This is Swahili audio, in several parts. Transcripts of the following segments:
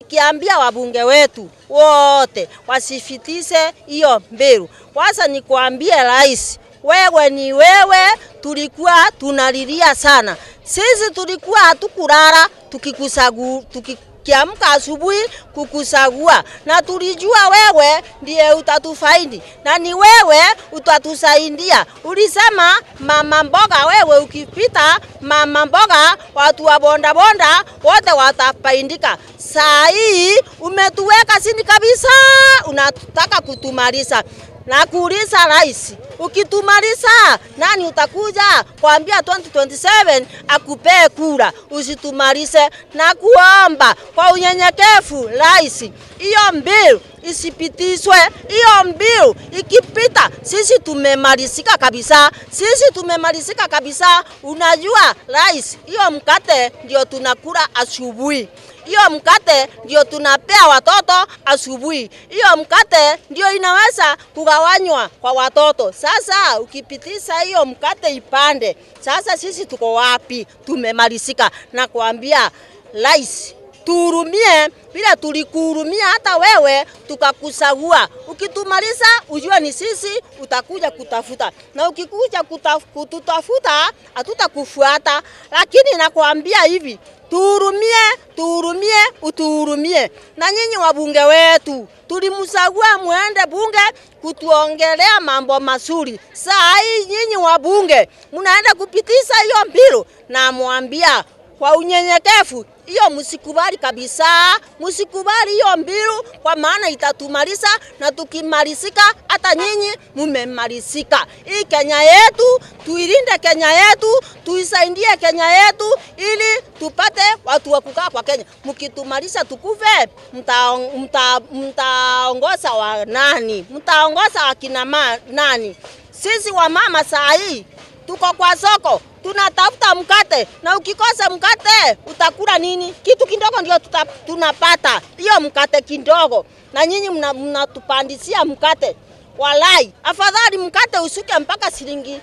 Kiambia wabunge wetu wote wasifitise hiyo mbiru. Kwanza nikwambie rais, wewe ni wewe, tulikuwa tunalilia sana. Sisi tulikuwa hatukulala tukikusagu tuki kiamka asubuhi kukusagua, na tulijua wewe ndiye utatufaidi na ni wewe utatusaidia. Ulisema mama mboga, wewe ukipita mama mboga, watu wa bonda bonda wote watafaidika. Saa hii umetuweka chini kabisa, unataka kutumaliza na kuuliza rais, ukitumaliza nani utakuja kuambia 2027 akupee kura? Usitumalize na kuomba kwa unyenyekevu, rais, hiyo bill isipitishwe. Hiyo bill ikipita, sisi tumemalizika kabisa, sisi tumemalizika kabisa. Unajua rais, hiyo mkate ndio tunakula asubuhi hiyo mkate ndio tunapea watoto asubuhi. Hiyo mkate ndio inaweza kugawanywa kwa watoto. Sasa ukipitisha hiyo mkate ipande, sasa sisi tuko wapi? Tumemalizika na kuambia rais tuhurumie vile tulikuhurumia hata wewe tukakusagua. Ukitumaliza ujue ni sisi utakuja kutafuta, na ukikuja kutaf, kututafuta hatutakufuata, lakini nakwambia hivi tuhurumie, tuhurumie, utuhurumie. Na nyinyi wabunge wetu tulimsagua muende bunge kutuongelea mambo mazuri. Saa hii nyinyi wabunge mnaenda kupitisha hiyo mbilu, na mwambia kwa unyenyekevu hiyo msikubali kabisa, msikubali hiyo mbilu, kwa maana itatumaliza, na tukimalizika hata nyinyi mumemalizika. Hii Kenya yetu tuilinde, Kenya yetu tuisaidie, Kenya yetu ili tupate watu wa kukaa kwa Kenya. Mkitumaliza tukufe, mtaongoza mta, mta wa nani? Mtaongoza wakina ma, nani? Sisi wamama saa hii tuko kwa soko tunatafuta mkate, na ukikosa mkate utakula nini? Kitu kidogo ndio tunapata, hiyo mkate kidogo, na nyinyi mnatupandisia mna mkate. Walai, afadhali mkate usuke mpaka shilingi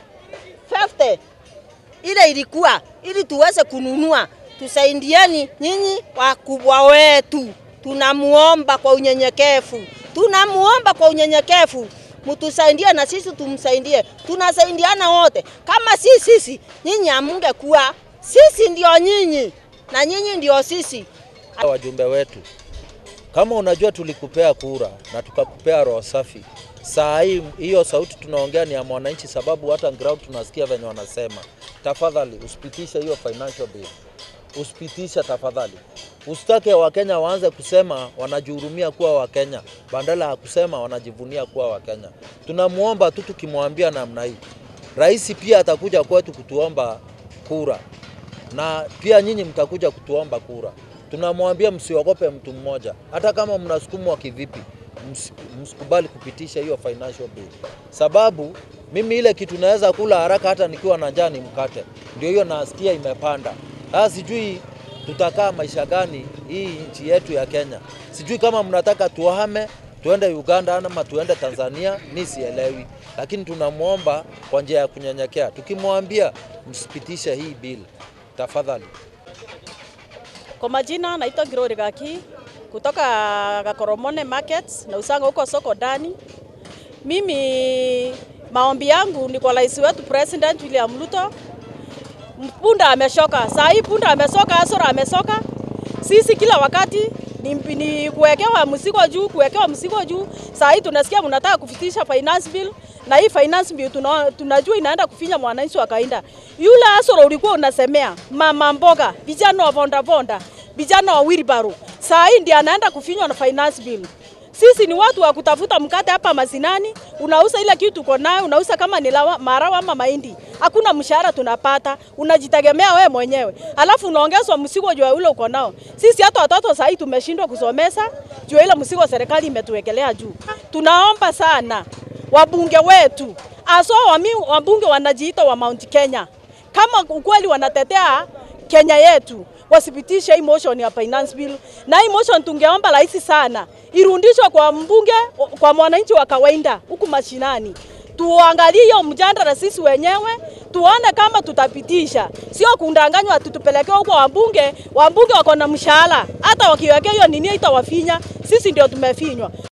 50 ile ilikuwa, ili tuweze kununua. Tusaidieni nyinyi wakubwa wetu, tunamuomba kwa unyenyekevu, tunamuomba kwa unyenyekevu mtusaidie na sisi tumsaidie, tunasaidiana wote. Kama si sisi, nyinyi hamungekuwa. Sisi ndio nyinyi na nyinyi ndio sisi. Wajumbe wetu, kama unajua tulikupea kura na tukakupea roho safi, saa hii hiyo sauti tunaongea ni ya mwananchi, sababu hata ground tunasikia venye wanasema. Tafadhali usipitishe hiyo financial bill, usipitisha tafadhali. Usitake Wakenya waanze kusema wanajihurumia kuwa Wakenya badala ya kusema wanajivunia kuwa Wakenya. Tunamwomba tu, tukimwambia namna hii, rais pia atakuja kwetu kutuomba kura, na pia nyinyi mtakuja kutuomba kura. Tunamwambia msiogope mtu mmoja, hata kama mnasukumwa kivipi, msikubali kupitisha hiyo financial bill, sababu mimi ile kitu naweza kula haraka hata nikiwa na njaa ni mkate, ndio hiyo nasikia imepanda. Sasa sijui tutakaa maisha gani hii nchi yetu ya Kenya. Sijui kama mnataka tuhame tuende Uganda ama tuende Tanzania, mi sielewi, lakini tunamwomba kwa njia ya kunyenyekea, tukimwambia msipitishe hii bill tafadhali. Kwa majina naitwa Girori Gaki kutoka Gakoromone Market na usanga huko soko ndani. Mimi maombi yangu ni kwa rais wetu President William Ruto punda ameshoka. Saa hii punda amesoka, Asoro amesoka. Sisi kila wakati ni, ni kuwekewa mzigo juu, kuwekewa mzigo juu. Saa hii tunasikia mnataka kufitisha finance bill na hii finance bill tuna, tunajua inaenda kufinya mwananchi wa kawaida. Yule Asoro ulikuwa unasemea mama mboga, vijana wa vonda vonda, vijana wa wheelbarrow. Saa hii ndiye anaenda kufinywa na finance bill. Sisi ni watu wa kutafuta mkate hapa mazinani, unauza ile kitu uko nayo, unauza kama ni marawa ama mahindi, hakuna mshahara tunapata, unajitegemea wewe mwenyewe, alafu unaongezwa mzigo juu ya ule uko nao. Sisi hata watoto sasa hivi tumeshindwa kusomesa juu ile mzigo serikali imetuwekelea juu. Tunaomba sana wabunge wetu, aswa wabunge wanajiita wa Mount Kenya, kama ukweli wanatetea Kenya yetu wasipitishe hii motion ya finance bill, na hii motion tungeomba rahisi sana irundishwe kwa mbunge, kwa mwananchi wa kawaida huku mashinani, tuangalie hiyo mjadala sisi wenyewe, tuone kama tutapitisha, sio kundanganywa tutupeleke huko wabunge. Wabunge wako na mshahara, hata wakiwekea hiyo nini itawafinya. Sisi ndio tumefinywa.